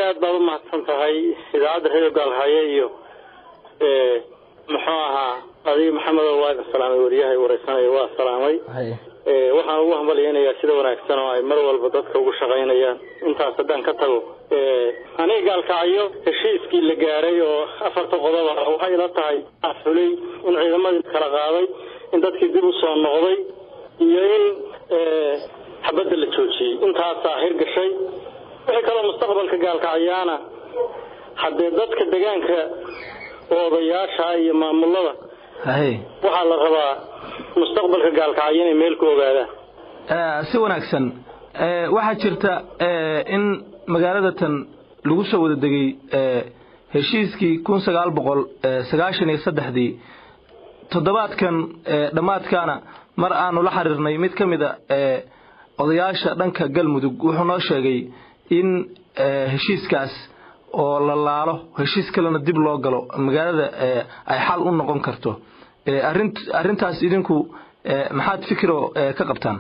aad baad u mahadsan tahay idaacadda reer gaalhaye iyo muxuu ahaa adiga maxamedo waa salaamay wariyahay wareysanaya waa salaamay waxaan ugu hambalyeynayaa sida wanaagsan oo ay mar walba dadka ugu shaqaynayaan intaas haddaan ka tago aniga gaalkacyo heshiiskii la gaaray oo afarta qodoba waxay ila tahay fulay in ciidamadii kala qaaday in dadkii dib u soo noqday iyo in xabadda la joojiyey intaasaa hirgashay wixii kaloo mustaqbalka gaalkacyaana haddee dadka degaanka oo odayaasha iyo maamulada waxaa la rabaa mustaqbalka gaalkacyo inay meel ku ogaadaan si wanaagsan waxaa jirta in magaalada tan lagu soo wada degay heshiiskii kun sagaal boqol sagaashan iyo saddexdii toddobaadkan dhammaadkaana mar aanu la xiriirnay mid ka mid a odayaasha dhanka galmudug wuxuu noo sheegay in heshiiskaas oo la laalo heshiis kalena dib loo galo magaalada ay xal u noqon karto arrintaas idinku maxaad fikiro ka qabtaan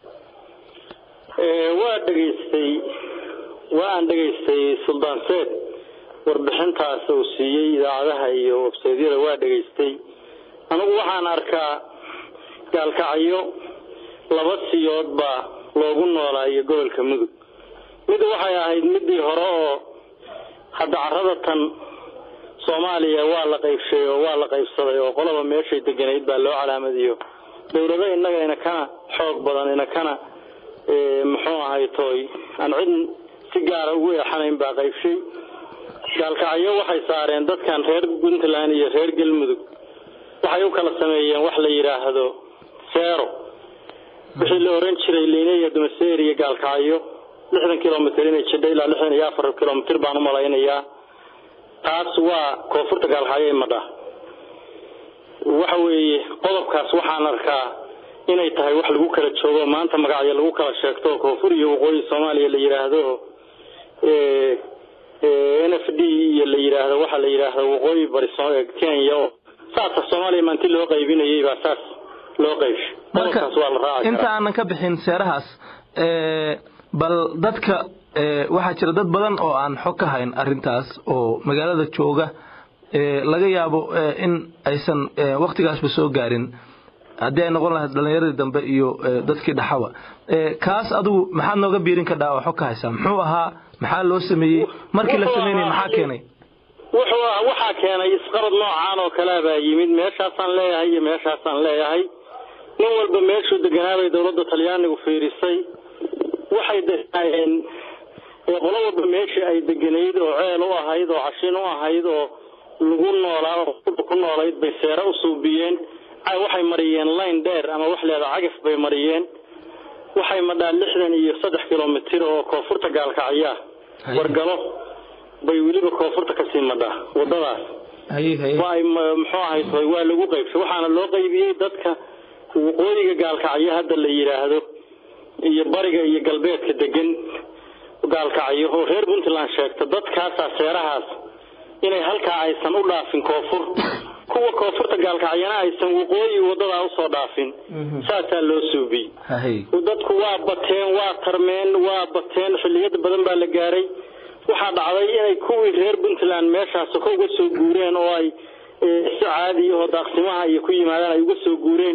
waa dhegaystay waa aan dhegaystay suldaan seed warbixintaas uu siiyey idaacadaha iyo websaydyada waa dhegaystay anigu waxaan arkaa gaalkacyo laba siyood baa loogu noolaayo gobolka mudug mid waxay ahayd midii hore oo hadda carada tan soomaaliya waa la qaybshay oo waa la qaybsaday oo qolaba meeshay deganayd baa loo calaamadiyo dowlado innaga ina kana xoog badan ina kana muxuu ahay tooy aan cid si gaara ugu eexanayn baa qaybshay gaalkacyo waxay saareen dadkan reer puntland iyo reer galmudug waxay u kala sameeyeen wax la yidhaahdo seero wixii la oran jiray lineya dumaseer iyo gaalkacyo lixdan kilomitr inay jidho ilaa lixdan iyo afar kilomitr baan u malaynayaa taas waa koonfurta gaalkacyo madha waxa weeye qodobkaas waxaan arkaa inay tahay wax lagu kala joogo maanta magacyo lagu kala sheegto koonfur iyo waqooyi soomaaliya la yidhaahdo n f d iyo la yidhaahdo waxa la yidhaahdo waqooyi bari kenya oo saasa soomaaliya maanti loo qaybinayay baa saas loo qaybshay qodobkaas waa la raaci inta aanan ka bixin seerahaas bal dadka waxaa jira dad badan oo aan xog ka hayn arintaas oo magaalada jooga laga yaabo in aysan waktigaasba soo gaarin haddii ay noqon lahayd dhalinyaradii dambe iyo dadkii dhaxaba kaas adigu maxaad nooga biirin kadhaa oo xog ka haysaa muxuu ahaa maxaa loo sameeyey markii la sameynaya maxaa keenay wuxuu ah waxaa keenay isqarad noocaan oo kalea baa yimid meeshaasaan leeyahay iyo meeshaasaan leeyahay nin walba meeshuu deganaabay dowladda talyaanigu fiirisay waxay degnaayeen qolo walba meeshii ay deganayd oo ceel u ahayd oo cashin u ahayd oo lagu noolaa oo ku noolayd bay seere u suubiyeen waxay mariyeen layn dheer ama wax leeda cagaf bay mariyeen waxay madhaa lixdan iyo saddex kilomitr oo koonfurta gaalkacyaa wargalo bay weliba koonfurta kasii madhaa wadadaas waay muxuu ahay waa lagu qaybsay waxaana loo qaybiyey dadka waqooyiga gaalkacyo hadda la yidhaahdo iyo bariga iyo galbeedka degan gaalkacyo oo reer puntland sheegta dadkaasaa seerahaas inay halkaa aysan u dhaafin koonfur kuwa koonfurta gaalkacyana aysan waqooyi wadadaa usoo dhaafin saasaa loo suubiyey dadku waa bateen waa tarmeen waa bateen xilliyada badan baa la gaaray waxaa dhacday inay kuwii reer puntland meeshaas ka uga soo guureen oo ay si caadi oo daaqsimaha iyo ku yimaadaan ay uga soo guureen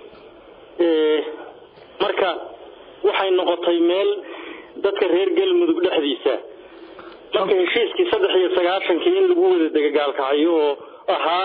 marka waxay noqotay meel dadka reer galmudug dhexdiisa marka heshiiskii saddex iyo sagaashankii in lagu wada dega gaalkacyo oo ahaa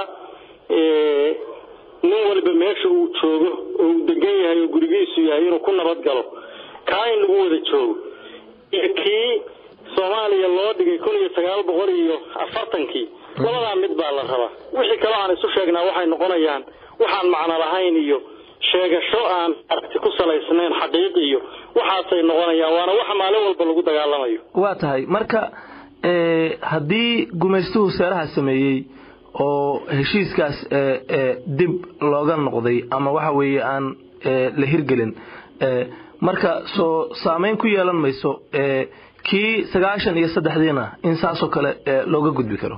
nin waliba meesha uu joogo oo uu degan yahay oo gurigiisu yahay inuu ku nabad galo kaa in lagu wada joogo iyo kii soomaaliya loo dhigay kun iyo sagaal boqol iyo afartankii labadaa mid baa la rabaa wixii kaloo aan isu sheegnaa waxay noqonayaan waxaan macno lahayn iyo sheegasho aan aragti ku salaysnayn xaqiiq iyo waxaasay noqonayaan waana wax maalin walba lagu dagaalamayo waa tahay marka haddii gumaystuhu seeraha sameeyey oo heshiiskaas dib looga noqday ama waxa weeye aan la hirgelin marka soo saameyn ku yeelan mayso kii sagaashan iyo saddexdiina in saasoo kale looga gudbi karo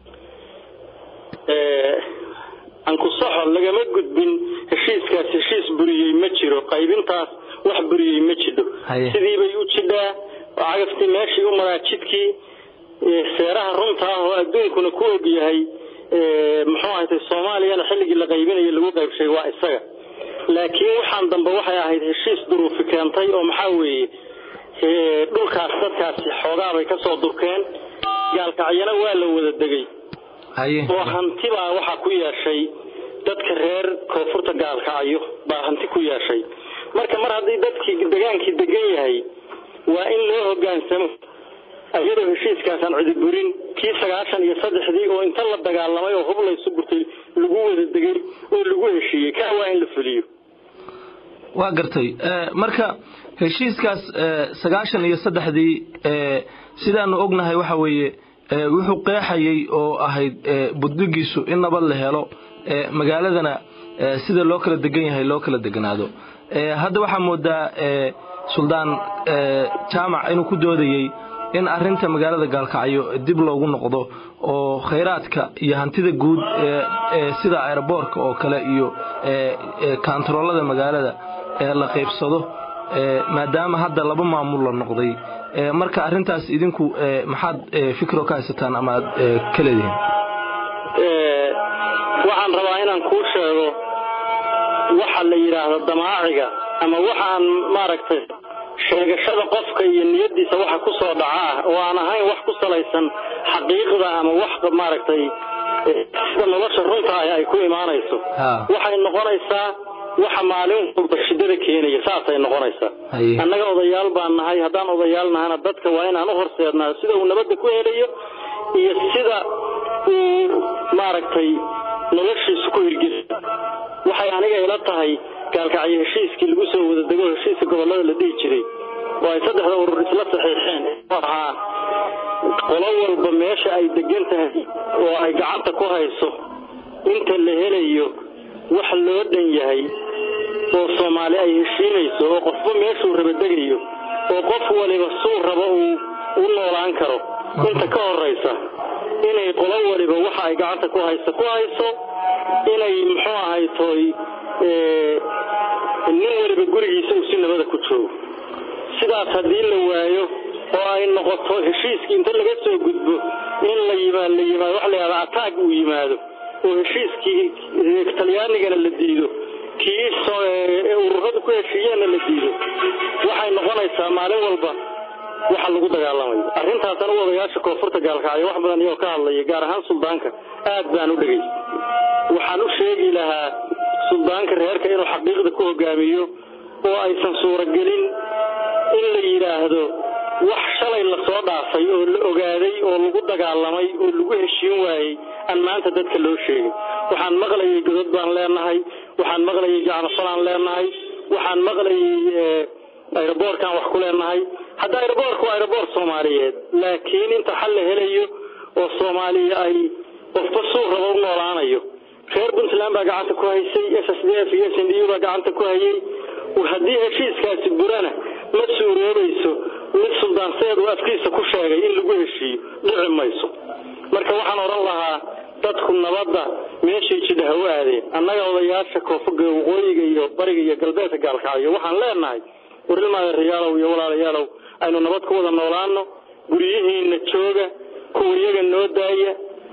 ankusaxo lagama gudbin heshiiskaas heshiis buriyey ma jiro qaybintaas wax buriyey ma jidho sidiibay u jidhaa cagaftii meeshii u maraa jidkii seeraha runta ah oo adduunkuna ku og yahay muxuu ahatay soomaaliyana xilligii la qaybinayo lagu qaybshay waa isaga laakiin waxaan dambe waxay ahayd heshiis duruufi keentay oo maxaa weeye dhulkaas dadkaasi xoogaabay ka soo durkeen gaalkacyana waa la wada degay oo hantibaa waxaa ku yeeshay dadka reer koonfurta gaalkacyo baa hanti ku yeeshay marka mar haddii dadkii degaankii degan yahay waa in loo hogaansamo iyadoo heshiiskaasaan cidiburin kii sagaashan iyo saddexdii oo inta la dagaalamay oo hub laysu gurtay lagu wada degay oo lagu heshiiyey kaa waa in la fuliyo waa gartay marka heshiiskaas sagaashan iyo saddexdii sidaanu ognahay waxa weeye wuxuu qeexayay oo ahayd buddigiisu in nabad la helo magaaladana sida loo kala degan yahay loo kala deganaado hadda waxaa moodaa suldaan jaamac inuu ku doodayey in arinta magaalada gaalkacyo dib loogu noqdo oo khayraadka iyo hantida guud sida aeroboorka oo kale iyo kaantaroolada magaalada la qaybsado maadaama hadda laba maamul la noqday marka arintaas idinku maxaad fikro ka haysataan ama aad ka leedihiin waxaan rabaa inaan kuu sheego waxa la yidhaahdo damaaciga ama waxaan maaragtay sheegashada qofka iyo niyadiisa waxa ku soo dhaca oo aan ahayn wax ku salaysan xaqiiqda ama wax maaragtay sida nolosha runta ah ay ku imaanayso waxay noqonaysaa waxa maalin walba shidada keenaya saasay noqonaysaa annaga odayaal baan nahay haddaan odayaal nahana dadka waa inaan u horseednaa sida uu nabadda ku helayo iyo sida uu maaragtay noloshiisu ku hirgeli waxay aniga ila tahay gaalkacyo heshiiskii lagu soo wada dego heshiiska gobollada la dhihi jiray oo ay saddexda urur isla saxiixeen ahaa qolo walba meesha ay degan tahay oo ay gacanta ku hayso inta la helayo wax loo dhan yahay oo soomaali ay heshiinayso oo qofba meeshuu raba degayo oo qof waliba suu rabo uu u noolaan karo inta ka horaysa inay qolo waliba waxa ay gacanta ku hayso ku hayso inay muxuu ahay tooy nin waliba gurigiisa uu si nabada ku joogo sidaas haddii la waayo oo ay noqoto heshiiskii inta laga soo gudbo in la yimaad la yimaado waxa la yidhahda ataag uu yimaado oo heshiiskii talyaanigana la diido kii ururadu ku heshiiyeenna la diido waxay noqonaysaa maalin walba waxa lagu dagaalamayo arrintaasana u odayaasha koonfurta gaalkacyo wax badan iyoo ka hadlaya gaar ahaan suldaanka aad baan u dhegay waxaan u sheegi lahaa suldaanka reerka inuu xaqiiqda ku hogaamiyo oo aysan suuragelin in la yidhaahdo wax shalay lasoo dhaafay oo la ogaaday oo lagu dagaalamay oo lagu heshiin waayey aan maanta dadka loo sheegin waxaan maqlayay godod baan leenahay waxaan maqlayay jacnafalaan leenahay waxaan maqlayay aeroboorkaan wax ku leenahay hadda aeroboorka waa aeroboor soomaaliyeed laakiin inta xal la helayo oo soomaaliya ay qofba suu rabo u noolaanayo reer puntland baa gacanta ku haysay s s d f iyo s n d u baa gacanta ku hayay haddii heshiiskaasi burana ma suuroobayso mid suldaanseed uu afkiisa ku sheegay in lagu heshiiyo dhici mayso marka waxaan odhan lahaa dadku nabadda meeshay jidha ha u aadeen annaga odayaasha koonfurga waqooyiga iyo bariga iyo galbeedka gaalkacyo waxaan leenahay warilmaadareyaalow iyo walaalayaalow aynu nabad ku wada noolaano guryihiina jooga kuwa iyaga noo daaya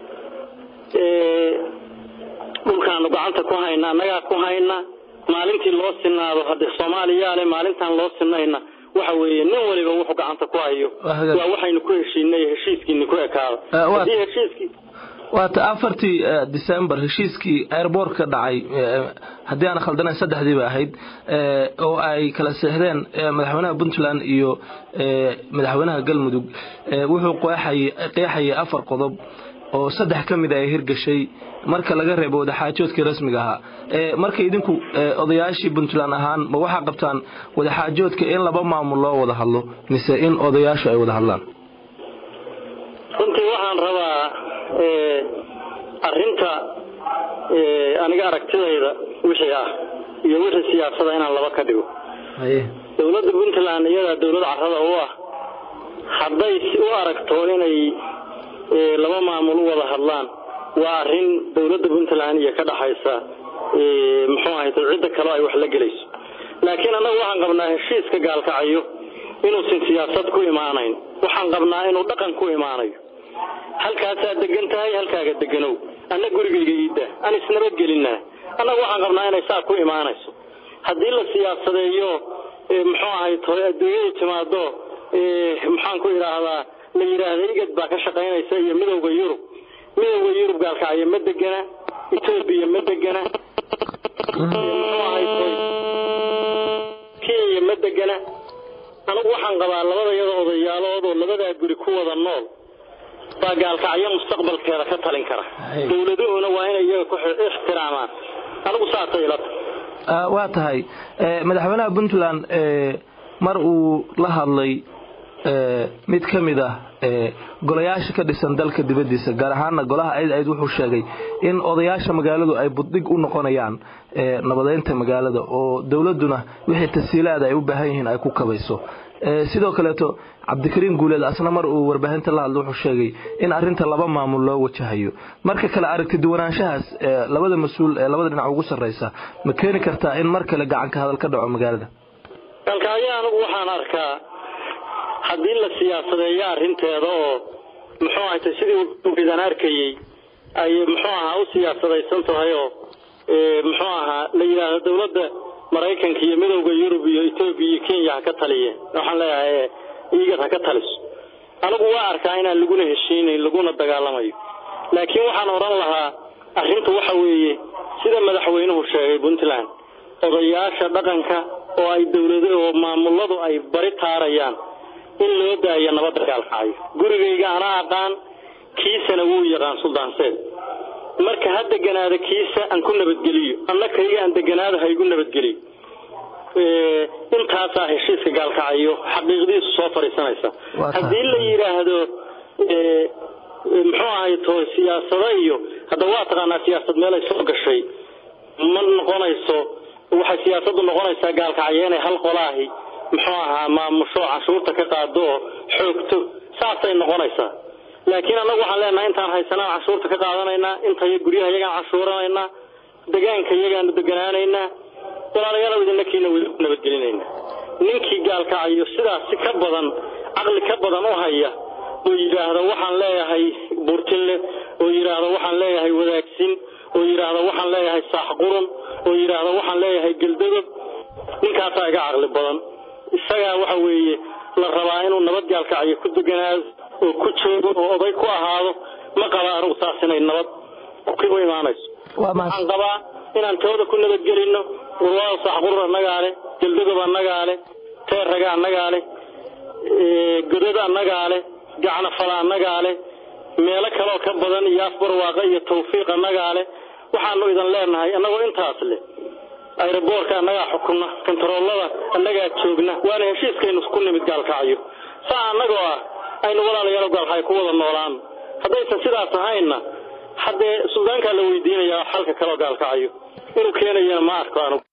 dhulkaanu gacanta ku hayna annagaa ku hayna maalintii loo sinaado hadde soomaaliyaale maalintaan loo sinayna waxa weeye nin waliba wuxuu gacanta ku hayo waa waxaynu ku heshiinay heshiiskiini ku ekaado haddii heshiiskii waata afartii december heshiiskii airboortka dhacay haddii aan khaldanayn saddexdii ba ahayd oo ay kala seexdeen madaxweynaha puntland iyo madaxweynaha galmudug wuxuu qeexayay afar qodob oo saddex ka mid ay hirgashay marka laga reebo wadaxaajoodkii rasmiga ahaa marka idinku odayaashii puntland ahaan ma waxaa qabtaan wadaxaajoodka in laba maamul loo wada hadlo mise in odayaashu ay wada hadlaan runtii waxaan rabaa arinta aniga aragtidayda wixii ah iyo wixii siyaasada inaan laba ka dhigo dowladda puntland iyadaa dowlad carada u ah hadday u aragto inay laba maamul u wada hadlaan waa arin dowladda puntland iyo ka dhaxaysa muxuu ahayt cidda kaleo ay wax la gelayso laakiin annagu waxaan qabnaa heshiiska gaalkacayo inuusan siyaasad ku imaanayn waxaan qabnaa inuu dhaqan ku imaanayo halkaasaad degan tahay halkaaga deganow anna gurigayga iidda aan isnabadgelinaa annaga waxaan qabnaa inay saa ku imaanayso haddii la siyaasadeeyo muxuu ahay toy adduunyadu timaado maxaan ku idhaahdaa la yidhaahda igad baa ka shaqaynaysa iyo midowda yurub midowda yurub gaalkacyo ma degana etoobiya ma degana muxuu ahay toy kenya ma degana anigu waxaan qabaa labada yada odayaalood oo labadaa guri ku wada nool baa gaalkacyo mustaqbalkeeda ka talin kara dowladuhuna waa inay iyaga ku ixtiraamaan anigu saasay ilata waa tahay madaxweynaha puntland mar uu la hadlay mid ka mid ah golayaasha ka dhisan dalka dibadiisa gaar ahaana golaha ayd ayd wuxuu sheegay in odayaasha magaaladu ay buddhig u noqonayaan nabadeynta magaalada oo dowladuna wixii tasiilaada ay u baahan yihiin ay ku kabayso sidoo kaleeto cabdikariin guuleed asna mar uu warbaahinta la hadla wuxuu sheegay in arinta laba maamul loo wajahayo marka kale aragti duwanaanshahaas labada mas-uul ee labada dhinac ugu sarreysa ma keeni kartaa in mar kale gacanka hadal ka dhaco magaalada galkacyo anigu waxaan arkaa haddii la siyaasadeeyo arrinteeda oo muxuu ahayta sidii aan arkayey ay muxuu ahaa u siyaasadaysan tahay oo muxuu ahaa la yidhaahdo dowladda maraykanka iyo midowda yurub iyo etoobiya iyo kenya ha ka taliyeen waxaan leeyahay igad ha ka taliso anigu waa arkaa inaan laguna heshiinayn laguna dagaalamayo laakiin waxaan odhan lahaa arrintu waxa weeye sida madaxweynuhu sheegay puntland odayaasha dhaqanka oo ay dowlad oo maamuladu ay bari taarayaan in loo daayo nabadda gaalkacyo gurigayga anaa aqaan kiisana wuu yaqaan suldaanseed marka ha deganaada kiisa aan ku nabadgeliyo anna kayga aan deganaada ha igu nabadgeliyo intaasaa heshiiska gaalkacayo xaqiiqdiisu soo fadhiisanaysa haddii la yidhaahdo muxuu ahay to siyaasado iyo hadda waa taqaanaa siyaasad meel ay soo gashay ma noqonayso waxay siyaasadu noqonaysaa gaalkacyo inay hal qolaahi muxuu ahaa maamusho canshuurta ka qaado oo xoogto saasay noqonaysaa laakiin annagu waxaan leenahay intaan haysanaan canshuurta ka qaadanaynaa intay guryaha iyagaan canshuuranaynaa degaanka iyagaanu deganaanaynaa walaalayaal idinnakiina nabadgelinayna ninkii gaalkacayo sidaasi ka badan caqli ka badan u haya oo yidhaahda waxaan leeyahay buurtinle oo yidhaahda waxaan leeyahay wadaagsin oo yidhaahda waxaan leeyahay saaxqurun oo yidhaahda waxaan leeyahay geldadob ninkaasaa iga caqli badan isagaa waxa weeye la rabaa inuu nabad gaalkacyo ku deganaado oo ku joogo oo oday ku ahaado ma qaba anigu saas inay nabad u imaanayso waxaan qabaa inaan tooda ku nabadgelino urwaada saaxqurur annagaa leh geldadob annagaa leh teeraga annagaa leh godada annagaa leh gacnafala annagaa leh meelo kaloo ka badan iyo afbarwaaqa iyo tawfiiq annagaa leh waxaanu idan leenahay annagoo intaas leh ayroboorka annagaa xukunna kontaroolada annagaa joogna waana heshiiskaynu ku nimid gaalkacyo saa annagoo ah aynu walaalayaal gaalkacyo ku wada noolaano haddaysan sidaas ahaynna haddee suldaankaa la weydiinayaa xalka kaloo gaalkacyo inuu keenayana ma arko anugu